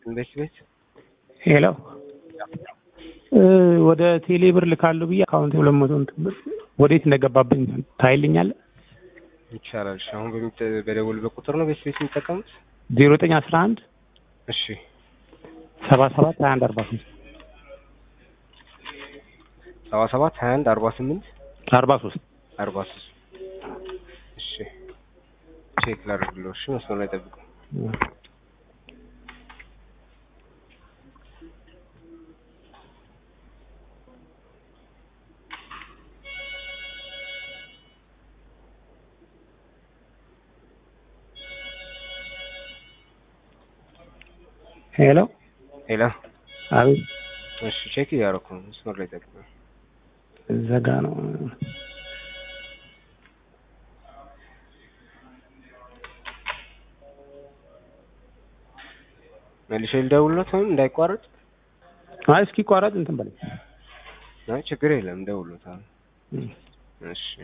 ቤት ቤት ሄሎ ወደ ቴሌ ብር ልካለሁ ብዬ አካውንት ሁለት መቶ እንትን ብር ወዴት እንደገባብኝ ታይልኛለህ? ይቻላል። እሺ አሁን በሚጠ- በደወሉበት ቁጥር ነው ቤት ቤት የሚጠቀሙት? ዜሮ ዘጠኝ አስራ አንድ እሺ ሰባ ሰባት ሀያ አንድ አርባ ስምንት ሰባ ሰባት ሀያ አንድ አርባ ስምንት አርባ ሶስት አርባ ሶስት እሺ ቼክ ላድርግልዎ። እሺ መስመር ላይ ጠብቁ። ሄሎ ሄሎ አቤት እሺ ቼክ እያደረኩ ነው። መስመር ላይ ጠብቁ። ዘጋ ነው መልሼ ልደውልሎት ወይም እንዳይቋረጥ? አይ እስኪ ቋረጥ እንትን በለኝ አይ ችግር የለም እደውልሎታለሁ። እሺ